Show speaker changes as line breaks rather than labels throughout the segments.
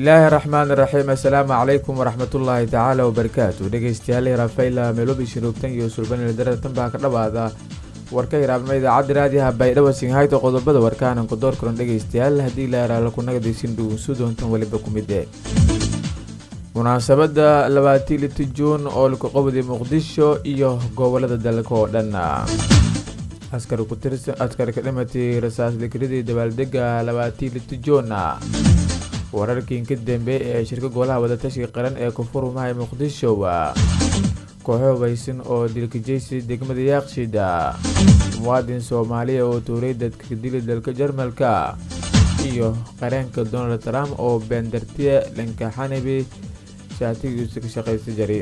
bismillaahi raxmaani raxiim assalaamu calaykum waraxmatullaahi tacaala wabarakaatu dhegeystayaal raafayla meelobi shiroogtan iyo sulbanil daratan baa ka dhawaada warka hiraabnimo idaacadda raadiyaha baydhabo singhayta qodobada warkaanan ku door karan dhegeystayaal haddii la yaraala kunagadiisin dhugunsu doontan weliba ku mid e munaasabada labaatii liti juun oo laku qabday muqdisho iyo gobolada dalka oo dhan askari ka dhimatay rasaas dikiradii dabaaldega labaatii liti juun wararkii ka dambe ee shirka golaha wadatashiga qaran ee koonfurmaha muqdisho kooxo hubaysan oo dilkajeysi degmada yaaqshida muwaadin soomaaliya oo tuuray dadka dili dalka jarmalka iyo qareenka donald trump oo beendartiya dhanka xanabi shaatigiisu ka shaqaysta jari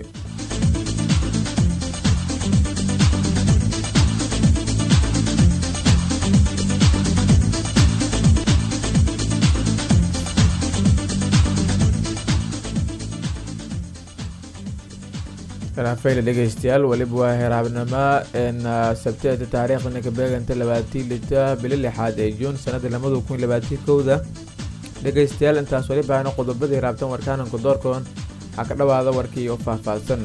raafayla dhegeystayaal weliba waa heraabnimo sabteeda taariikhdana ka beeganta labaatii lita bili lixaad ee juun sanada lamada kun labaatii kowda dhegeystayaal intaas weliba ana qodobada hiraabtan warkaananku doorkoon ha ka dhawaada warkii oo faahfaahsan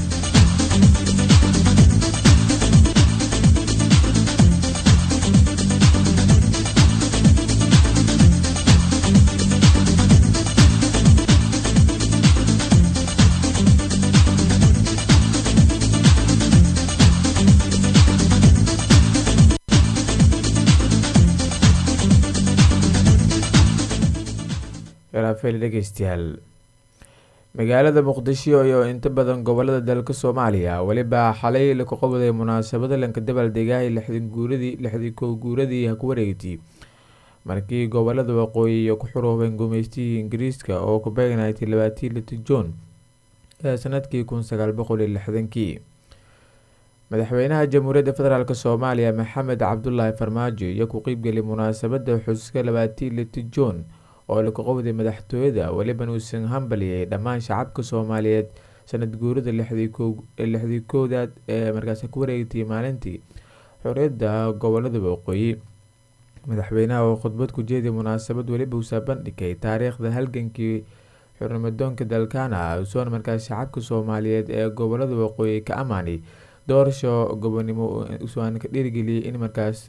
dhegeystayaal magaalada muqdisho iyo inta badan gobolada dalka soomaaliya weliba xalay laku qabday munaasabada lanka dabaaldegaahay lixdii kow guuradii ha ku wareegtay markii gobolada waqooyi iyo ku xuruubeen gumeystihii ingiriiska oo ku beegnaytay labaatii liti juun ee sanadkii kun sagaal boqol iyo lixdankii madaxweynaha jamhuuriyadda federaalk soomaaliya maxamed cabdulaahi farmaajo iyo ku qeybgelay munaasabada xuska labaatii liti juun oo laku qabday madaxtooyada weliban uusan hambaliyay dhammaan shacabka soomaaliyeed sanad guurida lixdii koodaad ee markaasi ku wareegtay maalintii xoriyadda gobolada waqooyi madaxweynaha oo khudbad ku jeeday munaasabad weliba uusa bandhigay taariikhda halgankii xurnimadoonka dalkaana usoon markaas shacabka soomaaliyeed ee gobolada waqooyi ka amaanay doorasho gobonimo usoan ka dhiirigeliyay in markaas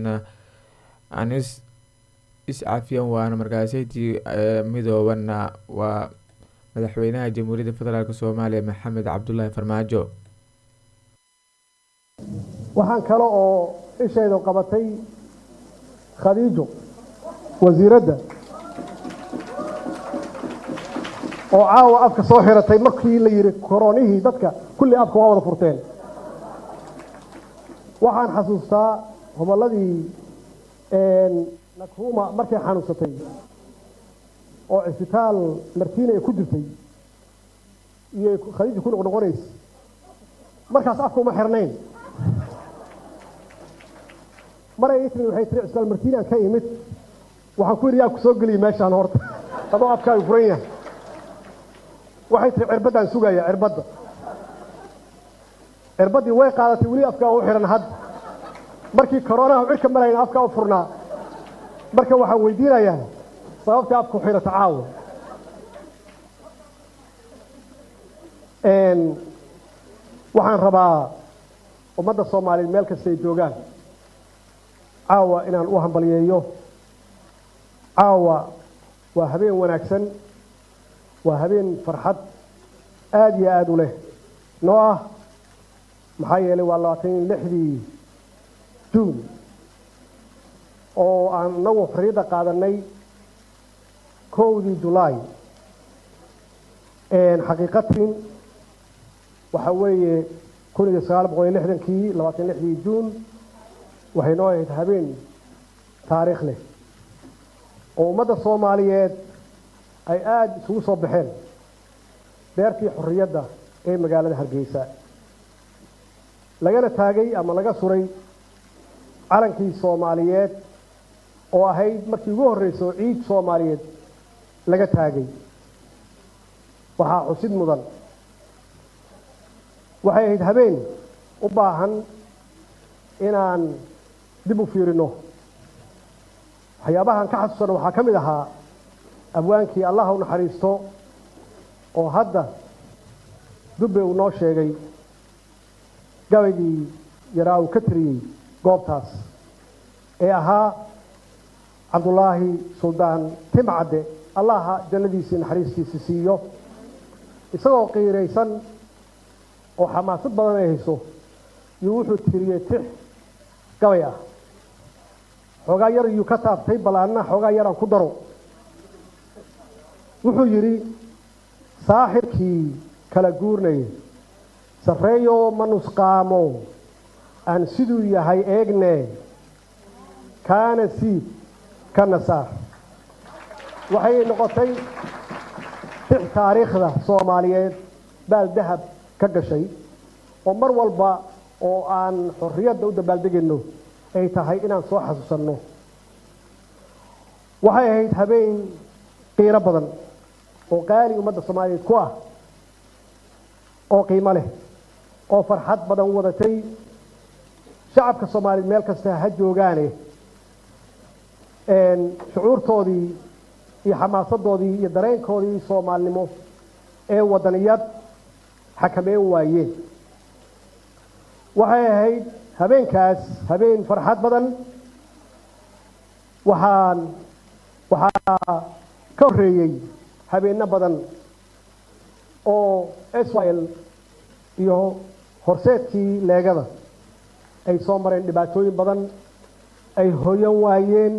anis iscafiyan waana markaaseytii midoobanna waa madaxweynaha jamhuuriyadda federaalk soomaaliya maxamed cabdulaahi farmaajo
waxaan kale oo ishaydu qabatay khadiijo wasiiradda oo caawa afka soo xiratay markii la yidhi koronihii dadka kulli afka waa wada furteen waxaan xasuustaa hobolladii nakruma markay xanuunsatay oo cisbitaal martiina ay ku jirtay iyo khadiija ku noqnoqonaysa markaas afka uma xirnayn maray ii timi waxay tiri cisbitaal martiinaan ka imid waxaan ku yidhi yaa ku soo geliyay meeshaan horta adoo afkaaga furan yahay waxay tiri cirbaddaan sugaya cirbadda cirbaddii way qaadatay weli afkaa u xihan hadda markii koronaha cirka marayna afkaa u furnaa marka waxaan weydiinayaa sababta afku xirata caawa waxaan rabaa ummadda soomaaliyeed meel kasta ay joogaan caawa inaan u hambaliyeeyo caawa waa habeen wanaagsan waa habeen farxad aada iyo aada u leh noo ah maxaa yeelay waa labaatan iyo lixdii juun oo aan inagu xorriyadda qaadanay kowdii julaay xaqiiqatin waxa weeye kun iyo sagaal boqol iyo lixdankii labaatan lixdii juun waxay noo ahayd habeen taariikh leh oo ummadda soomaaliyeed ay aada isugu soo baxeen beertii xorriyadda ee magaalada hargeysa lagana taagay ama laga suray calankii soomaaliyeed oo ahayd markii ugu horreyso ciid soomaaliyeed laga taagay waxaa xusid mudan waxay ahayd habeen u baahan inaan dib u fiirino waxyaabahan ka xasuusano waxaa ka mid ahaa abwaankii allah u naxariisto oo hadda dubbe uu noo sheegay gabaygii yaraa uu ka tiriyey goobtaas ee ahaa cabdulaahi suldaan timcadde allaha jannadiisii naxariistiisa siiyo isagoo qiiraysan oo xamaasad badan ay hayso yuu wuxuu tiriyey tix gabay ah xoogaa yar yuu ka taabtay bal anna xoogaa yaraan ku daro wuxuu yidhi saaxirkii kala guurnay sarreeyoo ma nusqaamo aan siduu yahay eegne kaana siid ka nasaar waxay noqotay tix taariikhda soomaaliyeed baal dahab ka gashay oo mar walba oo aan xorriyadda u dabaaldegayno ay tahay inaan soo xasuusanno waxay ahayd habeen qiiro badan oo qaali ummadda soomaaliyeed ku ah oo qiimo leh oo farxad badan wadatay shacabka soomaaliyeed meel kasta ha joogaane shucuurtoodii iyo xamaasadoodii iyo dareenkoodii soomaalinimo ee wadaniyad xakameyn waayeen waxay ahayd habeenkaas habeen farxad badan waxaan waxaa ka horreeyey habeenno badan oo israel iyo horseedkii leegada ay soo mareen dhibaatooyin badan ay hoyan waayeen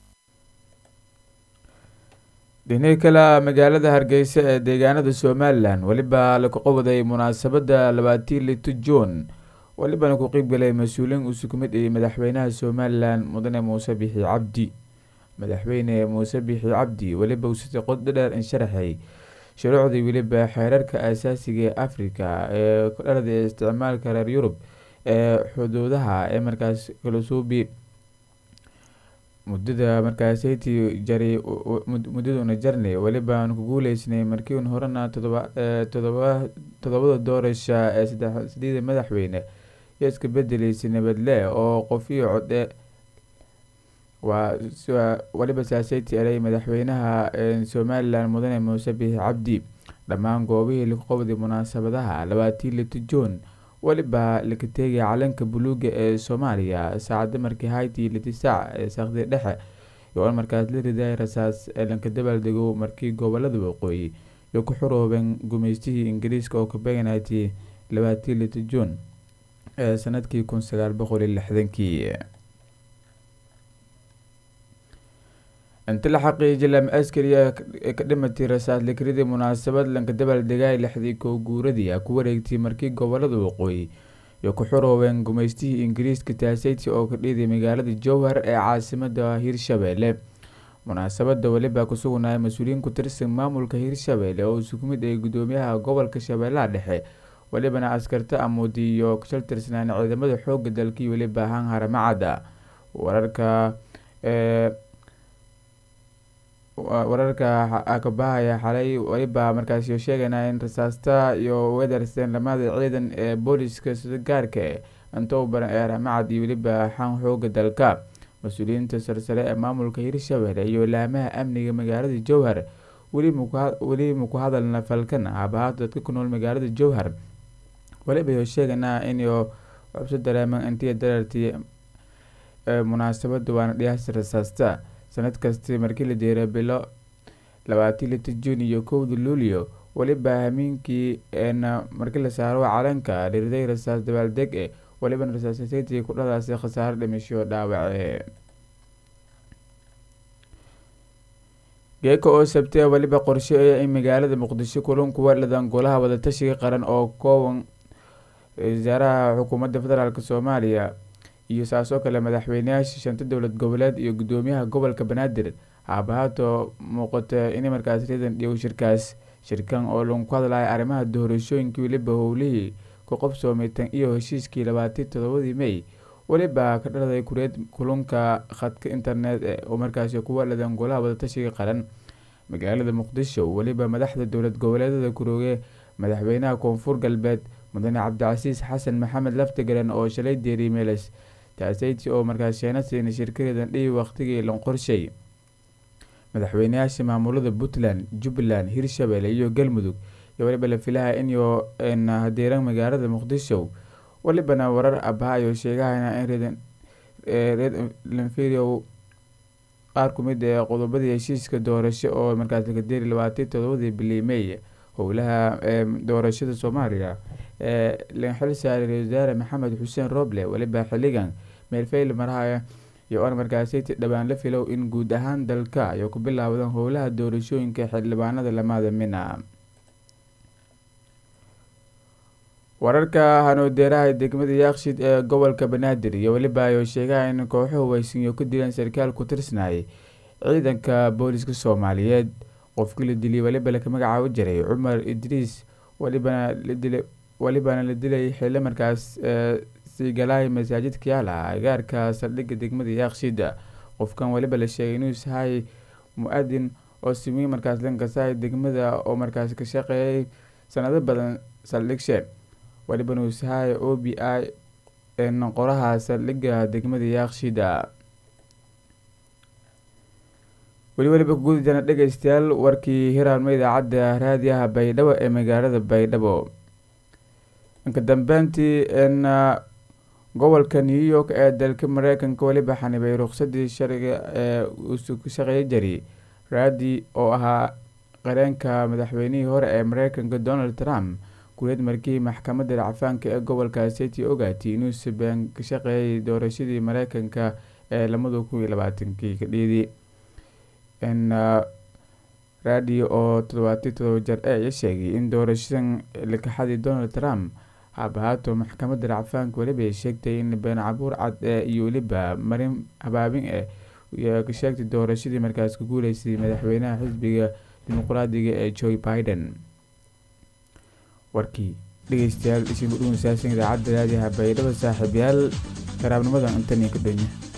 dhinaca kale magaalada hargeysa ee deegaanada somalilan weliba laku qabaday munaasabadda labaatii lito juun welibana ku qeybgalay mas-uuliin uu sukumid iyo madaxweynaha somalilan mudane muuse bixi cabdi madaxweyne muuse bixi cabdi weliba uu sitay qod dhadheer in sharaxay shuruucdii weliba xeerarka asaasiga ee africa ee ku dhalada isticmaalka reer yurub ee xuduudaha ee markaas kalasuubi muddada markaasaytii jaray muddaduna jarnay welibaan ku guuleysnay markiiun horena todoba todoba todobada doorasha ee sadeeda madaxweyne iyo iska bedeleysay nabadle oo qofiyo code waa weliba saaseyti eray madaxweynaha somalilan mudane muuse bixi cabdi dhammaan goobihii lagu qabday munaasabadaha labaatii lito juun weliba laka teegaya calanka buluuga ee soomaaliya saacada markii hayti litisaac ee saaqdi dhexe iyo in markaas la riday rasaas ee lanka dabaaldego markii gobolada waqooyi iyo ku xuroobeen gumeystihii ingiriiska oo ka beeganaatay labaatii lito juun ee sanadkii kun sagaal boqol iyo lixdankii inta la xaqiijiyay lama askariya ka dhimatay rasaas likridii munaasabad lanka dabaaldegay lixdii koo guuradii a ku wareegtay markii gobolada waqooyi iyo ku xuroobeen gumeystihii ingiriiska taaseyti oo ka dhiiday magaalada jowhar ee caasimada hirshabeelle munaasabada weliba kusugnaya mas-uuliyiin ku tirsan maamulka hirshabeelle oo sukumid ay gudoomiyaha gobolka shabeellaha dhexe welibana askarta amuudi iyo kashal tirsanaan ciidamada xooga dalkii weliba ahaan haramacada wararka wararka kabahaya xalay weliba markaasi sheegana in rasaasta iyo wedarsen lamada ciidan ee booliska sida gaarka intou baran ee haramacad iyo weliba xan xooga dalka mas-uuliyiinta sarsare ee maamulka hirshabelle iyo laamaha amniga magaalada jowhar weli maku hadalna falkan habahaad dadka ku nool magaalada jowhar weliba sheeganaa inyo cubso dareeman intii darartii munaasabada waana dhiyaasta rasaasta sanad kasti markii la deera bilo labaatii lito juun iyo kowda luulyo weliba hamiinkii eena markii la saaro calanka dhiriday rasaas dabaaldeg e welibana rasaasaseytii ku dhalaasay khasaaro dhimisho dhaawace geeka oo sabtee weliba qorsheeya in magaalada muqdisho kulan kuwa dhadan golaha wadatashiga qaran oo kooban wasaaraha xukuumadda federaalk soomaaliya iyo saasoo kale madaxweyneyaasha shanta dowlad goboleed iyo gudoomiyaha gobolka banaadir haabahaato muuqata inay markaas ridan dhigo shirkaas shirkan oo lagu ku hadlaya arrimaha doorashooyinkii weliba howlihii ku qabsoomay tan iyo heshiiskii labaatii todobadii may weliba ka dhaladay kureed kulunka khadka internet oo markaasi kuwa dhadan golaha wadatashiga qaran magaalada muqdisho weliba madaxda dowlad goboleedada kurooge madaxweynaha koonfur galbeed mudane cabdicasiis xasan maxamed laftigaran oo shalay deeriy meeles taaseyti oo markaas sheena siinay shirkadeedan dhihi waqtigii lan qorshay madaxweyneyaasha maamulada puntland jubbaland hirshabelle iyo galmudug iyo weliba la filaha inyo hadeeran magaalada muqdisho welibana warar abahaayo sheegahayna in renfirio qaar kumid ee qodobadii heshiiska doorasho oo markaas lakadeeri labaatan todobadii bilii may howlaha doorashada soomaaliya ee la xil saaray ra-isul wasaare maxamed xuseen roble weliba xiligan meelfeyl marahaya iyo oon markaasi dhowaan la filow in guud ahaan dalka ay ku bilaawdaan howlaha doorashooyinka xildhibaanada lamaada mina wararka hanoodeeraha degmada yaakshid ee gobolka banaadir iyo weliba ay sheegaha in kooxuhu waysinyo ka dileen sarkaal ku tirsanayay ciidanka booliska soomaaliyeed qofkii la diliyay weliba laka magacaabo jiray cumar idriis welibana ladilay welibana la dilay xillo markaas siigalahay masaajidka yaala agaarka saldhigga degmada yaakshid qofkan weliba la sheegay inuu sahay mu-adin oo simiy markaas lankasahay degmada oo markaas ka shaqeeyay sanado badan saldhigshe weliba uu sahay o b i qoraha saldhigga degmada yaakshida weli weliba kuguda jana dhegeystayaal warkii hiraanmo idaacadda raadiyaha baydhabo ee magaalada baydhabo inka dambeyntii n gobolka new york ee dalka mareykanka weliba xanibay ruqsadii sharciga ee uu ka shaqeeya jari raadi oo ahaa qareenka madaxweynihii hore ee mareykanka donald trump guleed markii maxkamadda racfaanka ee gobolka city ogaatay inuu sabeen ka shaqeeyay doorashadii mareykanka ee lamada kun iyo labaatankii ka dhiidi n radio oo toddobaati todoba jar ee sheegay in doorashadan lakaxadii donald trump habahaato maxkamadda racfaanka weliba ay sheegtay in been cabuur cad ee iyo weliba marin habaabin eh ka sheegtay doorashadii markaas ka guuleysay madaxweynaha xisbiga dimuqraadiga ee joe biden warkii dhegeystayaal isin udhuwan saasan idaacadda raadiyaha baydhabo saaxiibyaal karaabnimadan intan iyo ka dhanya